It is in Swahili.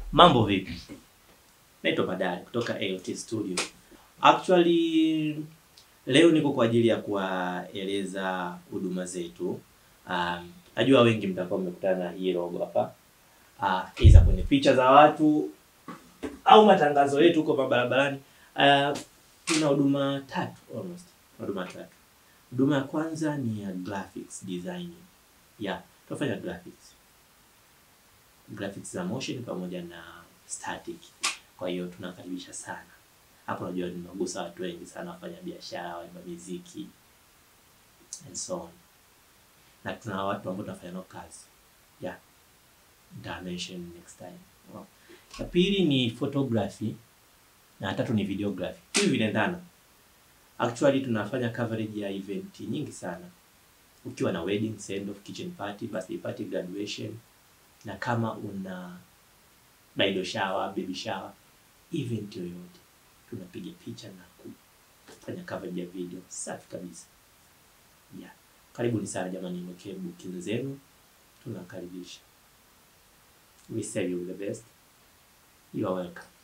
Mambo vipi? Naitwa Badari kutoka AOT Studio. Actually leo niko kwa ajili ya kuwaeleza huduma zetu. Um, najua wengi mtakuwa mmekutana na hii logo hapa. Uh, iza kwenye picha za watu au matangazo yetu huko barabarani. Uh, tuna huduma tatu almost. Huduma tatu. Huduma ya kwanza ni ya graphics designing. Yeah, tunafanya graphics. Graphics za motion pamoja na static. Kwa hiyo tunakaribisha sana. Hapo najua nimegusa watu wengi sana, wafanya biashara, waimba muziki and so on. Na tuna watu ambao tunafanya nao kazi. Yeah. Dimension next time. Wow. Ya pili ni photography na ya tatu ni videography. Hivi vinaendana. Actually tunafanya coverage ya event nyingi sana. Ukiwa na wedding, send off, kitchen party, birthday party, graduation na kama una bridal shower, baby shower, event yoyote tunapiga picha na kufanya coverage ya video safi kabisa. Yeah. Karibuni sana jamani, mwekee booking zenu, tunakaribisha. We serve you the best. You are welcome.